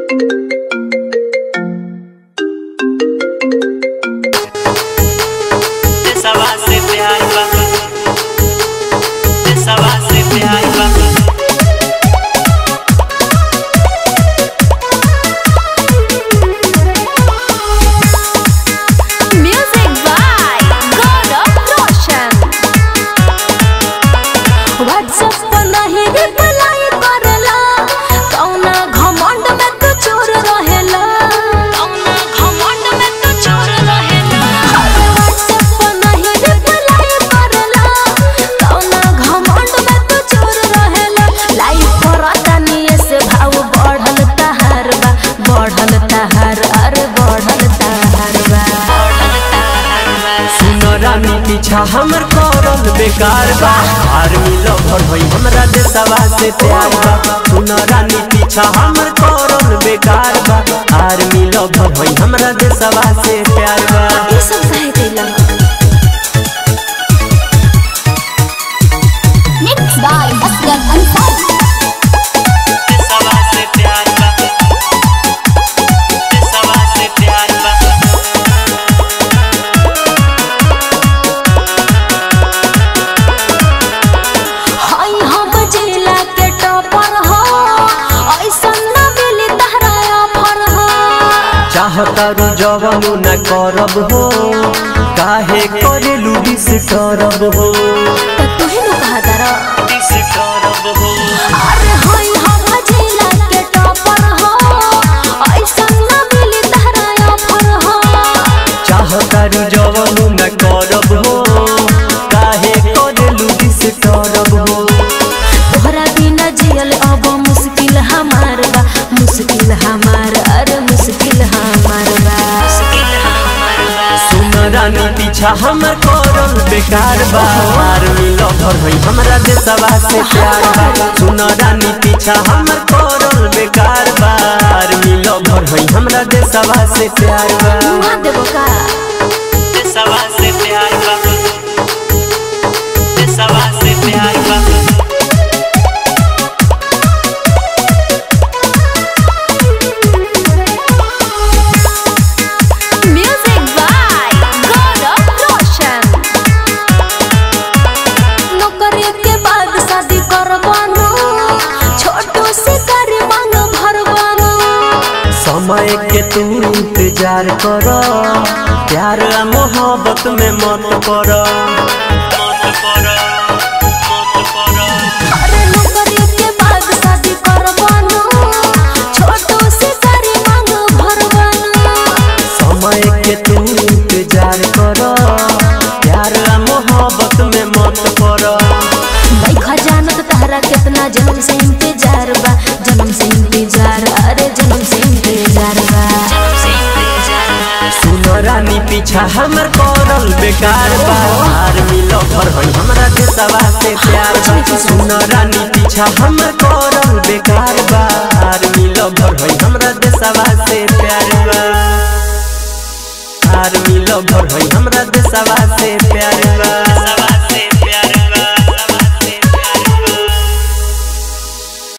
सवा से प्यार बा सवा से प्यार बा Music by God of Roshan. WhatsApp पर नहीं reply करेला, कौना घमंड में तू चोर रहेला। कौना घमंड में तू चोर रहेला। अरे WhatsApp पर नहीं reply करेला, कौना घमंड में तू चोर रहेला। Live करता निये से भाव बढ़ल तहार बा, बढ़ल तहार, अरे बढ़ल तहार बा। सुनरानी पीछा हमर करल बेकार बा आर्मी लवर होई हमरा देशवा से प्यार बा सुनरानी पीछा हमर करल बेकार बा आर्मी लवर होई हमरा देशवा से प्यार बा ये सब काहे कैला Mixed by Asghar Ansari. सवा से प्यार बा सवा से प्यार बा हाय हम जिला के टॉपर हो ऐसन न मिली तहरा ऑफर हो चाहतारू जवानु न करब हो काहे करेलू डिस करब हो त तुहे नु कहा दरा किस करब हो अरे हाय हम जिला के टॉपर हो ऐसन न मिली तहरा ऑफर हो चाहतारू जवानु न करब हो काहे करेलू डिस करब हो तोहरा बिना जियल अब मुश्किल हमार बा मुश्किल हमार अरे मुश्किल हमार बा दिल हमर बा सुनरानी पीछा हमर करल बेकार बा आर्मी लवर होई हमरा देशवा से प्यार बा सुनरानी पीछा हमर करल बेकार बा आर्मी लवर होई हमरा देशवा से प्यार बा मुआ देबो का सवा से प्यार बा सवा से प्यार बा Music by God of Roshan. नौकरी के बाद शादी करबानो छोटो से कर मांग भरबानो समय के तू इंतजार कर प्यार आ मोहब्बत में मत पड़ मत पर मत पर अरे नौकरी के बाद शादी करबानो छोटो से कर मांग भरबानो समय के तू इंतजार कर प्यार आ मोहब्बत में मत पड़ देखा जानत तहरा कितना जन्म से इंतजार बा जन्म से इंतजार अरे जन्म से इंतजार बा सुनरानी पीछा हमर करल बेकार बा आर्मी लवर होई हमरा देशवा से प्यार बा सुनरानी पीछा हमर करल बेकार बा आर्मी लवर होई हमरा देशवा से प्यार बा आर्मी लवर होई हमरा देशवा से प्यार बा सवा